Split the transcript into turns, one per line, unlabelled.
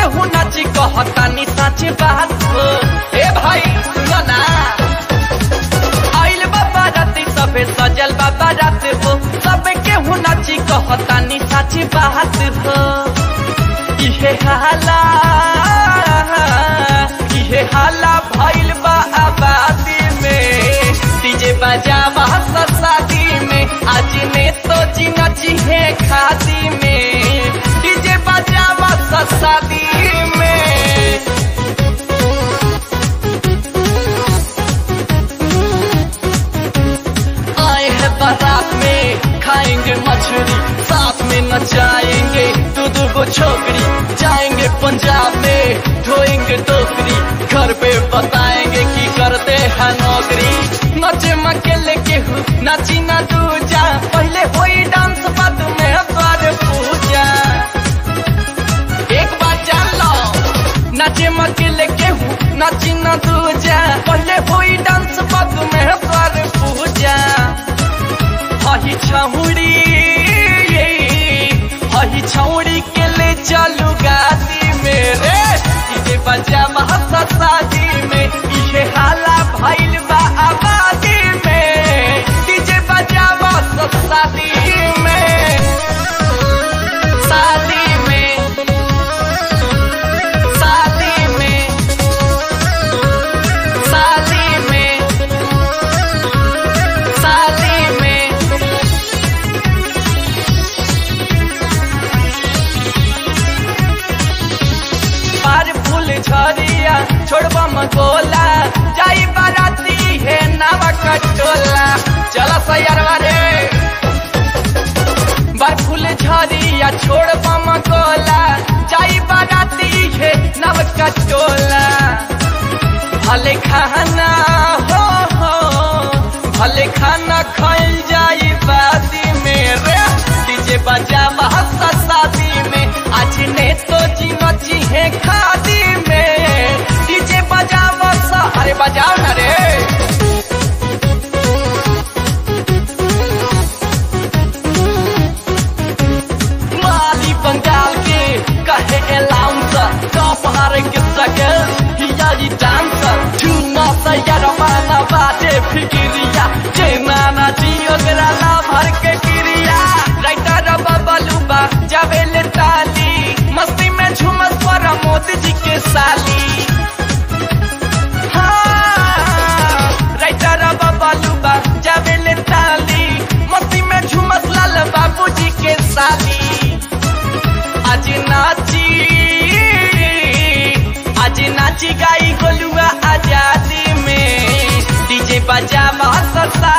केहू नाची कहतानी सच बात हो ए भाई सुनो ना आइल बाबा राती सबे सजल बाबा रात हो सब केहू नाची कहतानी सच बात हो इहे हाला इहे हाला भइल बा आबादी में डीजे बजावा शादी में आज ने तो जी नची है खादी में डीजे बजावा शादी में आए हैं बारात में खाएंगे मछली साथ में नचाएंगे दो दो को छोकरी जाएंगे पंजाब में धोएंगे टोकरी घर पे बताएंगे कि करते हैं नौकरी नचे मकेले के हूँ नाची ना दूजा पहले होई डांस बाद में द्वार पूजा एक बार जान लो नाचे मकेले के हूँ नाची ना दूजा पहले होई डांस बाद में द्वार पूजा हही छौड़ी हही छौड़ी के ले चलू गादी मेरे डीजे बजा महसा शादी में इहे हाला भइल बा आबादी में डीजे बजा महसा शादी में शादी में शादी में शादी में शादी में पार फूल झरिया छोड़बा मगोला जाई बाराती है नावा कटोला चला सैरवा रे बार फूल झरिया छोड़बा मगोला जाई बाराती है नाव कटोला भले खाना हो हो भले खाना खाइल जाई बादी में रे डीजे बजा महसा शादी में आज ने तो जी मची है खादी में डीजे बजा महसा अरे बजाओ ना रे माली बंगाल के कहे अलाउंसर कपहार के सके हिया जी डांसर चुना सैर माना बाटे फिकिरिया जे नाना जी ओकरा ला भर के क्रिया राइटर बबलूबा जावेले ताली मस्ती में झूमस पर मोदी जी के साली हाँ, राइटर बबलूबा जावेले ताली मस्ती में झूमस लाल बाबू जी के साली आज नाची आज नाची गाई गोलुआ आजादी में डीजे बजा महसा